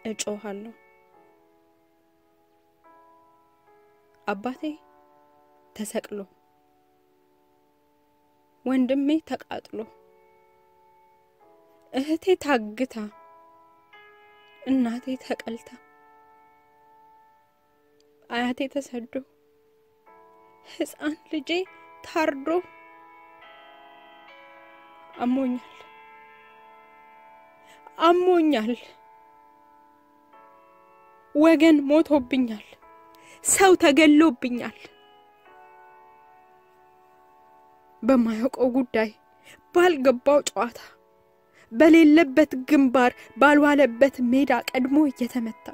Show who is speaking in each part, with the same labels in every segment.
Speaker 1: እጮሃለሁ። አባቴ ተሰቅሎ፣ ወንድሜ ተቃጥሎ፣ እህቴ ታግታ፣ እናቴ ተቀልታ፣ አያቴ ተሰዶ፣ ሕፃን ልጄ ታርዶ አሞኛል አሞኛል። ወገን ሞቶብኛል። ሰው ተገሎብኛል። በማያውቀው ጉዳይ ባልገባው ጨዋታ በሌለበት ግንባር ባልዋለበት ሜዳ ቀድሞ እየተመታ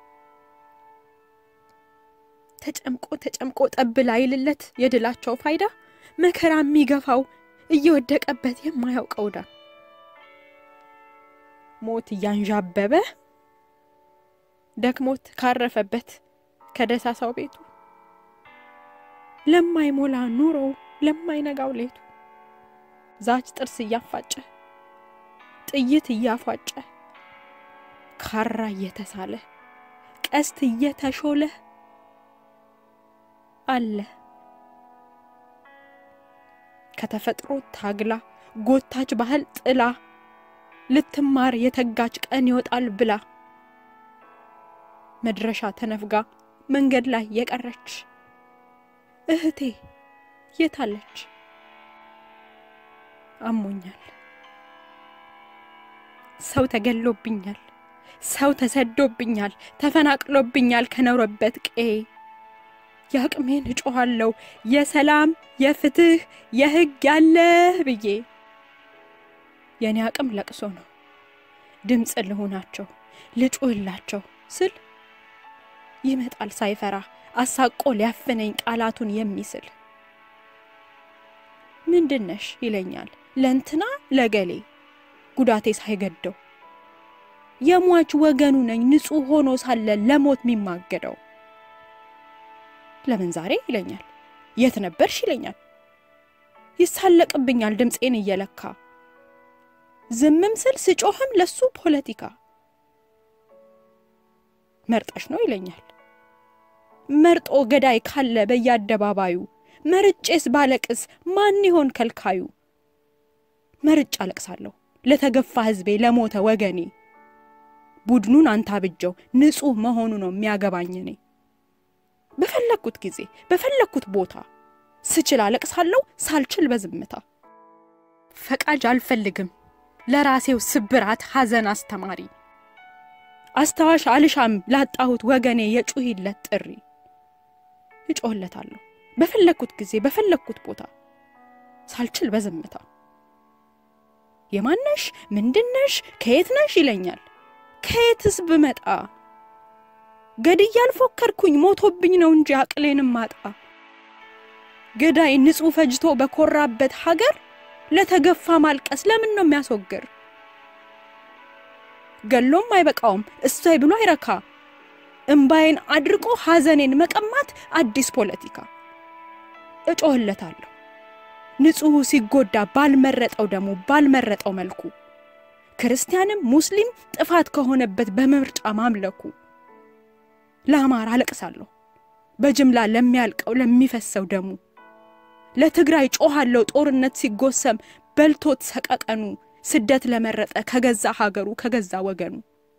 Speaker 1: ተጨምቆ ተጨምቆ ጠብ ላይልለት የድላቸው ፋይዳ መከራ የሚገፋው እየወደቀበት የማያውቀው ዳ ሞት እያንዣበበ ደክሞት ካረፈበት ከደሳሳው ቤቱ ለማይሞላ ኑሮው ለማይነጋው ሌቱ ዛች ጥርስ እያፋጨ ጥይት እያፏጨ ካራ እየተሳለ ቀስት እየተሾለ አለ ከተፈጥሮ ታግላ ጎታች ባህል ጥላ ልትማር የተጋች ቀን ይወጣል ብላ መድረሻ ተነፍጋ መንገድ ላይ የቀረች እህቴ የታለች? አሞኛል። ሰው ተገሎብኛል። ሰው ተሰዶብኛል። ተፈናቅሎብኛል ከኖረበት ቄ የአቅሜን እጮኋለሁ የሰላም የፍትህ የሕግ ያለህ ብዬ የእኔ አቅም ለቅሶ ነው። ድምፅ ልሁናቸው ልጩህላቸው ስል ይመጣል ሳይፈራ አሳቆ ሊያፍነኝ ቃላቱን የሚስል ምንድነሽ ይለኛል ለእንትና ለገሌ ጉዳቴ ሳይገደው የሟች ወገኑ ነኝ ንጹሕ ሆኖ ሳለ ለሞት የሚማገደው ለምን ዛሬ ይለኛል የት ነበርሽ ይለኛል ይሳለቅብኛል ድምፄን እየለካ ዝምም ስል ስጮህም ለሱ ፖለቲካ መርጠሽ ነው ይለኛል መርጦ ገዳይ ካለ በየአደባባዩ መርጬስ ባለቅስ ማን ይሆን ከልካዩ? መርጬ አለቅሳለሁ ለተገፋ ሕዝቤ ለሞተ ወገኔ። ቡድኑን አንታብጀው ንጹሕ መሆኑ ነው የሚያገባኝ እኔ። በፈለግኩት ጊዜ በፈለግኩት ቦታ ስችል አለቅሳለሁ፣ ሳልችል በዝምታ። ፈቃጅ አልፈልግም ለራሴው ስብራት ሐዘን አስተማሪ። አስታዋሽ አልሻም ላጣሁት ወገኔ የጩሂለት ጥሪ እጮህለታለሁ በፈለግኩት ጊዜ በፈለግኩት ቦታ ሳልችል በዝምታ። የማነሽ ምንድነሽ ከየት ነሽ ይለኛል። ከየትስ ብመጣ ገድዬ አልፎከርኩኝ ሞቶብኝ ነው እንጂ አቅሌንም ማጣ። ገዳይ ንጹሕ ፈጅቶ በኮራበት ሀገር ለተገፋ ማልቀስ ለምን ነው የሚያስወግር? ገሎም አይበቃውም እሷይ ብሎ አይረካ እምባዬን አድርቆ ሐዘኔን መቀማት አዲስ ፖለቲካ። እጮህለታለሁ ንጹሑ ሲጎዳ ባልመረጠው ደሙ ባልመረጠው መልኩ ክርስቲያንም ሙስሊም ጥፋት ከሆነበት በምርጫ ማምለኩ ለአማራ አለቅሳለሁ በጅምላ ለሚያልቀው ለሚፈሰው ደሙ ለትግራይ ጮኻለሁ ጦርነት ሲጎሰም በልቶት ሰቀቀኑ ስደት ለመረጠ ከገዛ ሀገሩ ከገዛ ወገኑ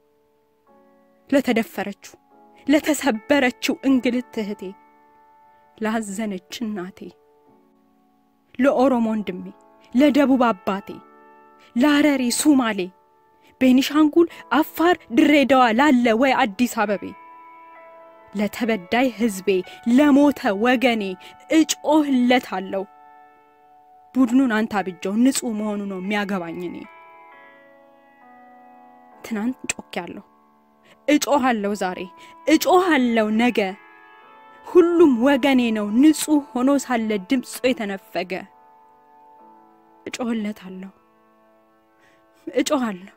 Speaker 1: ለተደፈረችው ለተሰበረችው እንግልት እህቴ ላዘነች እናቴ ለኦሮሞ ወንድሜ ለደቡብ አባቴ ለሐረሪ ሱማሌ ቤኒሻንጉል አፋር ድሬዳዋ ላለ ወይ አዲስ አበቤ ለተበዳይ ሕዝቤ ለሞተ ወገኔ እጮህለታለሁ። ቡድኑን አንታብጀው ንጹሕ መሆኑ ነው የሚያገባኝ እኔ። ትናንት ጮኬያለሁ፣ እጮሃለሁ ዛሬ፣ እጮሃለሁ ነገ። ሁሉም ወገኔ ነው ንጹሕ ሆኖ ሳለ ድምፁ የተነፈገ። እጮህለታለሁ፣ እጮሃለሁ